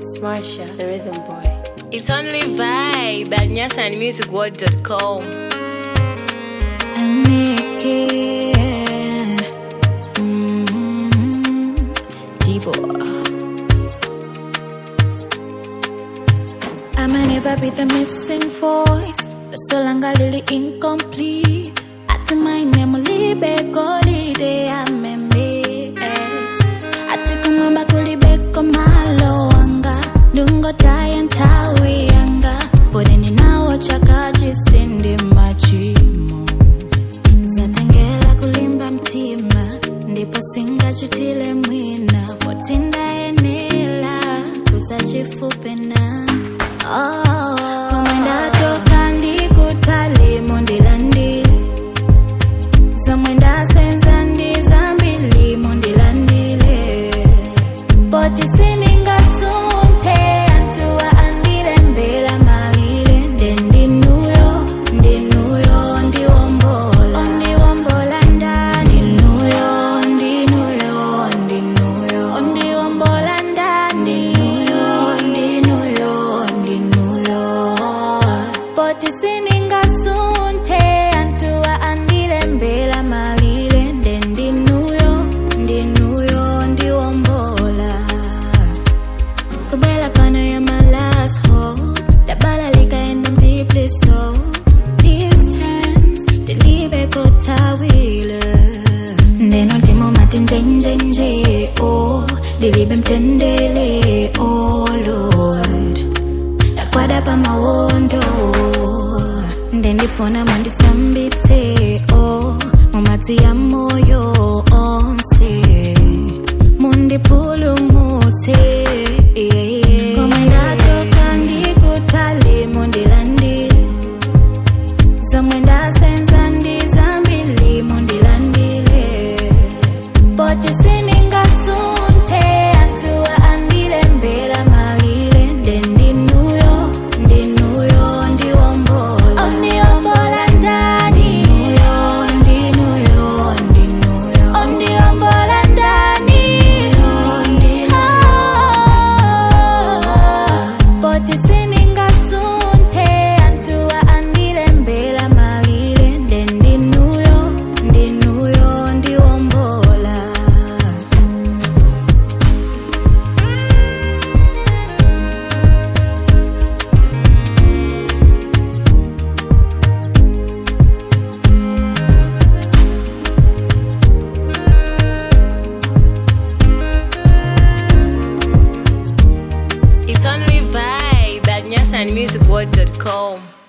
It's Marsha, the rhythm boy. It's only vibe at nyasanmusicworld.com. and make it mm, deeper. I might never be the missing voice, the solanga lily incomplete. At my name, libe golide, I'm a mess. Ati kumamba kulibeko malo anga, dungo taya ntawi anga. Podeni nawo chakaji sindi machimo zatengela kulimba mtima ndipo singachitile mwina potindayenela kudzachifupena oh. komwenda toka ndikutalimo ndilandile zomwe ndasenza ndizambilimo ndilandile poti siningasunte antuwa andilembela malile ndendinuyo ndinuyo ndiwombola ondiwombola ndani ndinuyo ndinuyo ndinuyo ondiwombola ndani ndinuyo ndinuyo ndinuyo poti siningasunte antuwa andilembela malile ndendinuyo ndinuyo ndiwombola Kubela pana ya my last hope Dabala lika and I'm deeply so Distance Dilibe kotawile Ndeno timo mati nje nje nje Oh Dilibe mtendele Oh Lord Nakwada pa mawondo Ndendifona mandisambitse Oh Mumati ya moyo onse mundipulumutse koma ndatoka ndikutali mundilandile zomwe ndasenza ndizambili mundilandile poti siningasunte antuwa andilembela malile ndendinuyo ndinuyo ndiwombola ondiwombola ndani ndinuyo ndinuyo ondiwombola ndani poti siningasunte antuwa andilembela malile ndendinuyo ndinuyo ndiwombola It's only vibe at nyasanmusicworld.com.